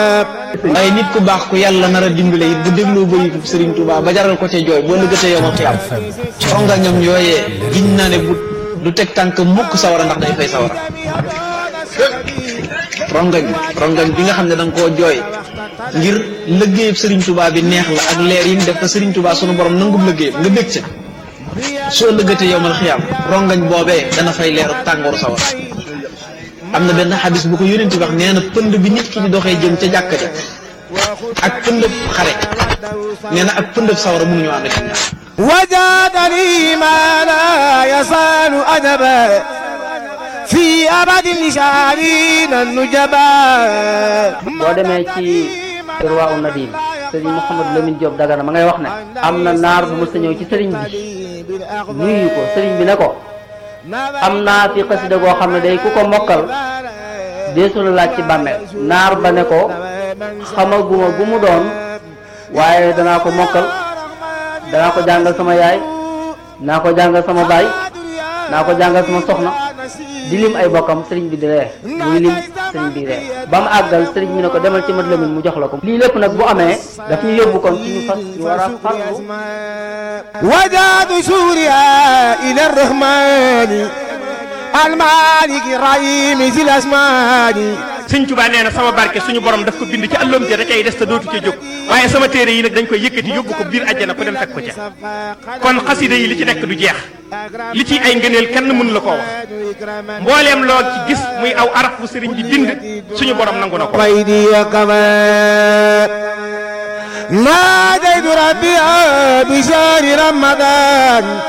waaye nit ku baax ku yàlla nar a dimbale it bu dégloo bayitu Serigne Touba ba jaral ko ca jooy boo lëggatee yow ma xiyam ronga ñoom yooyee giñ naa ne bu du teg tànk mukk sawara ndax day fay sawara rongañ rongañ bi nga xam ne da nga koo jooy ngir lëggéeyub Serigne Touba bi neex la ak leer yi mu def ko Serigne Touba sunu borom nangub lëggéeyam nga bég ca soo lëggatee yow ma xiyam rongañ boobee dana fay leeru tàngooru sawara am na benn xadis bu ko yónent wax nee na pënd bi nit ki di doxee jëm ca jàkka ja ak pëndëb xare nee na ak pëndëb sawara mënuñu ànd ak ñaar وجادني ما لا يزال أدبا في أبد لشعرين النجبا boo demee ci Irwaa u Nadim sëriñ Mouhamadou Lamine Diop Dagana ma ngay wax ne am na naar bu mës a ñëw ci sëriñ bi nuyu ko sëriñ bi ne ko am naa fi xasida goo xam ne day ku ko mokkal deesu la laaj ci bàmmeel naar ba ne ko xamaguma gu mu doon waaye danaa ko mokkal danaa ko jàngal sama yaay naa ko jàngal sama baay naa ko jàngal sama soxna di lim ay bokkam sëriñ bi di ree muy lim sëriñ bi ree ba mu àggal sëriñ bi ne ko demal ci mat lamin mu jox la ko lii lépp nag bu amee daf ñu yóbbu kon ci ñu fas ñu war a farlu وجاد سوريا إلى الرحمن المالك الرحيم ذي الأسمان sëñ Tuba nee na sama barke suñu borom daf ko bind ci àlloom ja da cay des te dootu ca jóg waaye sama téere yi nag dañ koy yëkkati yóbbu ko biir àjjana ko dem fekk ko ca kon xasida yi li ci nekk du jeex li ci ay ngëneel kenn mënu la koo wax mbooleem loo ci gis muy aw araf bu sëriñ bi bind suñu borom nangu na ko ويدي كمان ناديت ربي بشهر رمضان